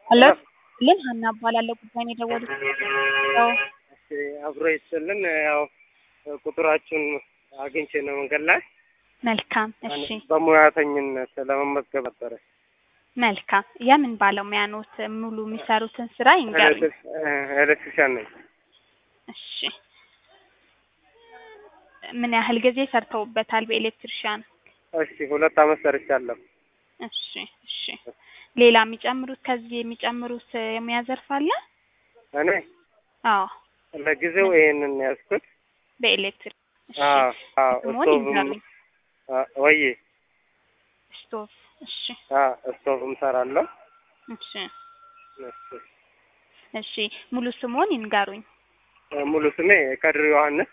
ሄሎ ልን ሀና እባላለሁ ጉዳይ ነው የደወሉት ያው እሺ አብሮ ይስጥልን። ያው ቁጥራችሁን አግኝቼ ነው መንገድ ላይ መልካም እሺ በሙያተኝነት ለመመዝገብ ነበረ። መልካም የምን ባለሙያ ኖት ሙሉ የሚሰሩትን ስራ ይንገሩኝ ኤሌክትሪሻን ነኝ። እሺ ምን ያህል ጊዜ ሰርተውበታል በኤሌክትሪሻን እሺ ሁለት አመት ሰርቻለሁ። እሺ እሺ ሌላ የሚጨምሩት ከዚህ የሚጨምሩት የሙያ ዘርፍ አለ እኔ አዎ ለጊዜው ይሄንን ያዝኩት። በኤሌክትሪክ እሺ አዎ አዎ ስሙን ስቶቭም ይንገሩኝ ወይ ስቶቭ እሺ ስቶቭም ሰራለሁ። እሺ እሺ እሺ ሙሉ ስሙን ይንገሩኝ ሙሉ ስሜ ከድር ዮሐንስ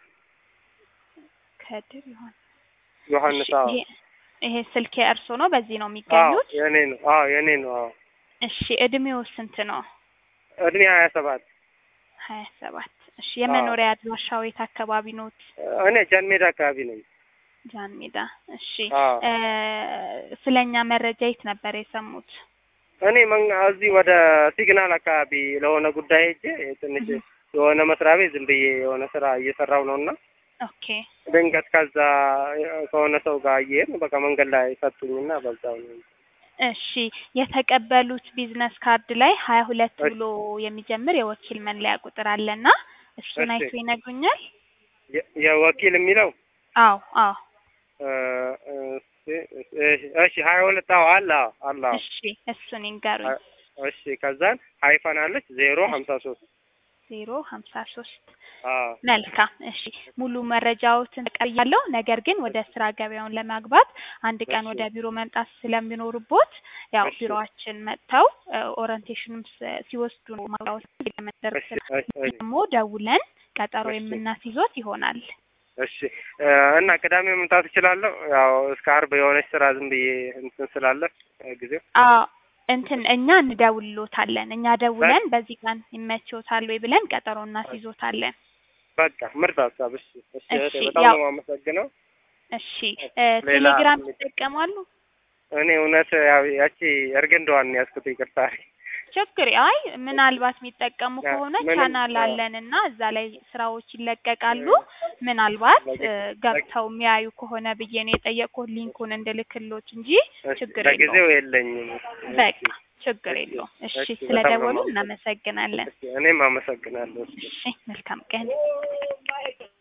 ከድር ይሆን ዮሐንስ አዎ ይሄ ይሄ ስልክ የእርሶ ነው በዚህ ነው አዎ የሚገኙት የኔ ነው አዎ የኔ ነው አዎ እሺ እድሜው ስንት ነው እድሜ ሀያ ሰባት ሀያ ሰባት እሺ የመኖሪያ አድራሻው የት አካባቢ ኖት እኔ ጃን ሜዳ አካባቢ ነኝ። ጃን ሜዳ እሺ አዎ እ ስለኛ መረጃ የት ነበር የሰሙት እኔ መን እዚህ ወደ ሲግናል አካባቢ ለሆነ ጉዳይ ሄጄ ትንሽ የሆነ መስሪያ ቤት ዝም ብዬ የሆነ ስራ እየሰራው ነው እና ኦኬ ድንገት ከዛ ከሆነ ሰው ጋር እየሄድን በቃ መንገድ ላይ ሰጡኝና በዛው ነው። እሺ የተቀበሉት ቢዝነስ ካርድ ላይ ሀያ ሁለት እሺ። ብሎ የሚጀምር የወኪል መለያ ቁጥር አለና እሱን እሺ። አይቶ ይነግሩኛል የ- የወኪል የሚለው አዎ አዎ እ፣ እሺ እሺ ሀያ ሁለት አዎ አለ አዎ አለ አዎ። እሺ እሱን ይንገሩኝ እሺ ከዛን ሀይፈን አለች ዜሮ ሀምሳ ሶስት ዜሮ ሀምሳ ሶስት አዎ መልካም እሺ ሙሉ መረጃዎትን ተቀብያለሁ። ነገር ግን ወደ ስራ ገበያውን ለማግባት አንድ ቀን እሺ። ወደ ቢሮ መምጣት ስለሚኖርቦት ያው እሺ። ቢሮአችን መጥተው ኦሪንቴሽንም ስ- ሲወስዱ ነው ማውራት እሺ እሺ እሺ ደግሞ ደውለን ቀጠሮ እሺ። የምናስይዞት ይሆናል። እሺ እ፣ እና ቅዳሜ መምጣት እችላለሁ? ያው እስከ አርብ የሆነች ስራ ዝም ብዬ እንትን ስላለ እ፣ ጊዜው አዎ እንትን እኛ እንደውልሎታለን። እኛ ደውለን በዚህ ቀን ይመችዎታል ወይ ብለን ቀጠሮ እናስይዞታለን። በቃ ምርጥ ሀሳብ። እሺ እሺ እህቴ፣ እሺ፣ በጣም ያው- ነው የማመሰግነው። እሺ እ፣ ሌላ ቴሌግራም ይጠቀማሉ? እኔ እውነት ያው ያቺ እርግንደዋን ያዝኩት ይቅርታ። ችግር አይ ምናልባት የሚጠቀሙ ያ- ከሆነ ምንም- ቻናል አዎ። አለን እና እዛ ላይ ስራዎች ይለቀቃሉ። ምናልባት እ፣ ገብተው የሚያዩ ከሆነ ብዬ ነው የጠየቅኩት ሊንኩን እንድልክሎት እንጂ እሺ፣ ችግር ለጊዜው የለውም። የለኝም። በቃ ችግር የለውም። እሺ እሺ፣ በጣም ነው ስለደወሉ የማመሰግነው። እናመሰግናለን። እሺ፣ እኔም አመሰግናለሁ። እሺ። እሺ መልካም ቀን።